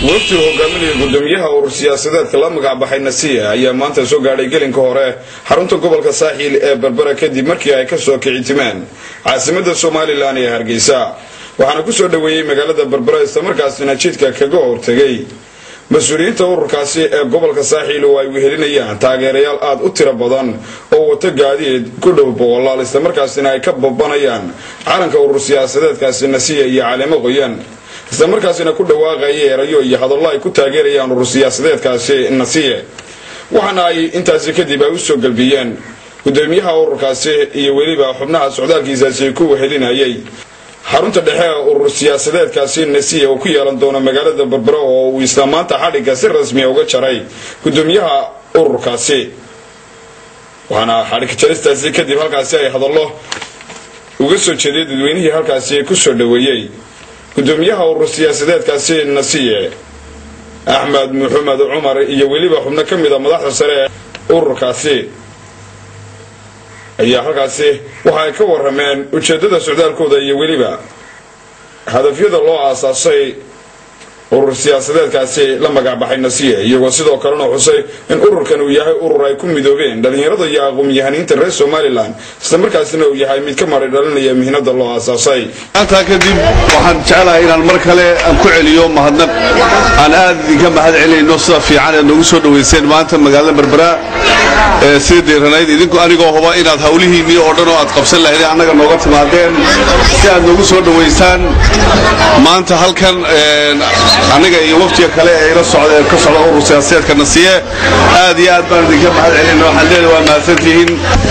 wafti hogaaminaya gudoomiyaha urur siyaasadeedka la magacbaxay nasiya ayaa maanta soo gaadhay gelinka hore xarunta gobolka saaxiil ee berbera kadib markii ay kasoo kicitimeen caasimada somalilan ee hargeysa waxaana kusoo dhoweeyey magaalada berbera islamarkaasina jidka kaga hortegay mas-uuliyiinta ururkaasi ee gobolka saaxiil oo ay wehelinayaan taageerayaal aada u tiro badan oo wato gaadiid ku dhow boqolaal islamarkaasina ay ka babanayaan calanka urur siyaasadeedkaasi nasiya iyo caleemo qoyan islamarkaasina ku dhawaaqaya erayo iyo hadallo ay ku taageerayaan urur siyaasadeedkaasi nasiye waxaana ay intaasi kadib ay usoo galbiyeen gudoomiyaha ururkaasi iyo weliba xubnaha socdaalkiisaasi ku wehelinayay xarunta dhexe ee urur siyaasadeedkaasi nasiya uu ku yeelan doono magaalada berbera oo uu isla maanta xadhigga si rasmiya uga jaray gudoomiyaha ururkaasi waxaana xadhig jaristaasi kadib halkaasi ay hadallo uga soo jeeday dadweynihii halkaasi kusoo dhoweeyey gudoomiyaha urur siyaasadeedkaasi nasiye axmed maxamed cumar iyo weliba xubno ka mid a madaxda sare ee ururkaasi ayaa halkaasi waxa ay ka warameen ujeedada socdaalkooda iyo weliba hadafyada loo aasaasay urur siyaasadeedkaasi la magacbaxay nasiye iyagoo sidoo kalena xusay in ururkan uu yahay urur ay ku midoobeen dhalinyarada iyo aqoon-yahaniinta reer somalilan islamarkaasina uu yahay mid ka maray dhalinaya mihnada loo aasaasay maantaa kadib waxaan jeclahay inaan mar kale aan ku celiyo mahadnaq aan aad idinka mahad celinayno sida fiican eed noogu soo dhowayseen maanta magaalada berbera ee sida deeranayd idinku anigoo huba inaad hawlihiinnii oo dhan oo aad qabsan lahaydeen annaga nooga timaadeen si aad noogu soo dhowaysaan maanta halkan aniga iyo waftiga kale ee ila socda ka socda urur siyaasadeedka nasiye aad iyo aad baan idinka mahad celinayna waxaan leedahay waa mahadsantihiin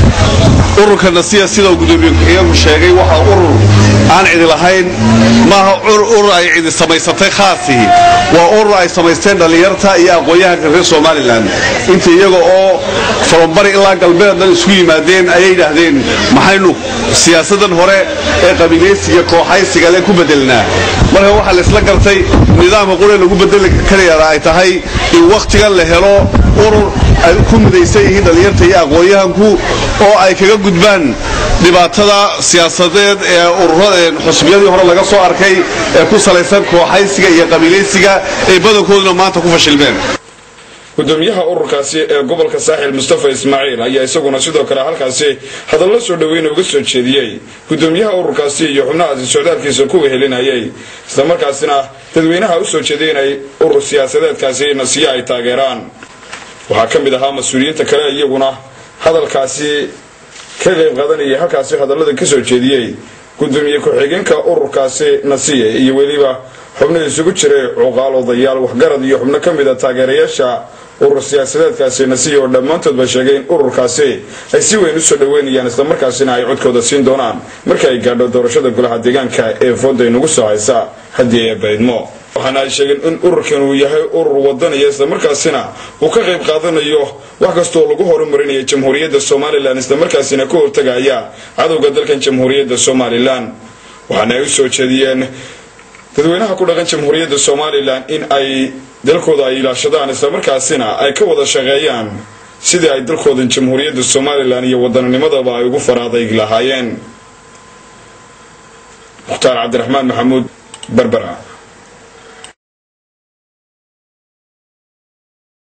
ururka nasiya sida uu gudoomiye iyagu sheegay waxa urur aan cidi lahayn maaha urur ay cidi samaysatay khaasihi waa urur ay samaysteen dhallinyarta iyo aqoon-yahanka reer somalilan inta iyaga oo farambari ilaa galbeednan isku yimaadeen ayay yidhaahdeen maxaynu siyaasadan hore ee qabiilaysiga kooxaysiga le ku bedelnaa marka waxaa la isla gartay nidaamka qure lagu bedeli karayaa ay tahay in wakhtigan la helo urur ay ku midaysan yihiin dhallinyarta iyo aqoon-yahanku oo ay kaga gudbaan dhibaatada siyaasadeed ee ururada xusbiyadii hore laga soo arkay ee ku salaysan kooxaysiga iyo qabiilaysiga ee badankooduna maanta ku fashilmeen gudoomiyaha ururkaasi ee gobolka saaxil mustafa ismaaciil ayaa isaguna sidoo kale halkaasi hadallo soo dhoweyna uga soo jeediyey gudoomiyaha ururkaasi iyo xubnahaasi socdaalkiisa ku wehelinayay islamarkaasina dadweynaha usoo jeeday inay urur siyaasadeedkaasi nasiye ay taageeraan waxaa ka mid ahaa mas-uuliyiinta kale iyaguna hadalkaasi ka qayb qaadanayay halkaasi hadallada kasoo jeediyey gudoomiye ku-xigeenka ururkaasi nasiye iyo weliba xubno isugu jiray cuqaal odayaal waxgarad iyo xubno ka mid a taageerayaasha urur siyaasadeedkaasi nasiya oo dhammaantoodba sheegay in ururkaasi ay si weyn usoo dhoweynayaan islamarkaasina ay codkooda siin doonaan marka ay gaadho doorashada golaha deegaanka ee fooda inagu soo haysa haddii ee baydmo waxaana ay sheegeen in ururkan uu yahay urur wadanaya islamarkaasina uu ka qayb qaadanayo wax kastoo lagu horumarinaya jamhuuriyadda somalilan islamarkaasina ka hortagaya cadowga dalkan jamhuuriyadda somalilan waxaana ay usoo jeediyeen dadweynaha ku dhaqan jamhuuriyadda somalilan in ay dalkooda ay ilaashadaan islamarkaasina ay ka wada shaqeeyaan sidii ay dalkoodan jamhuuriyadda somalilan iyo wadannanimadaba ay ugu faraadayg lahaayeen mukhtaar cabdiraxmaan maxamuud berbera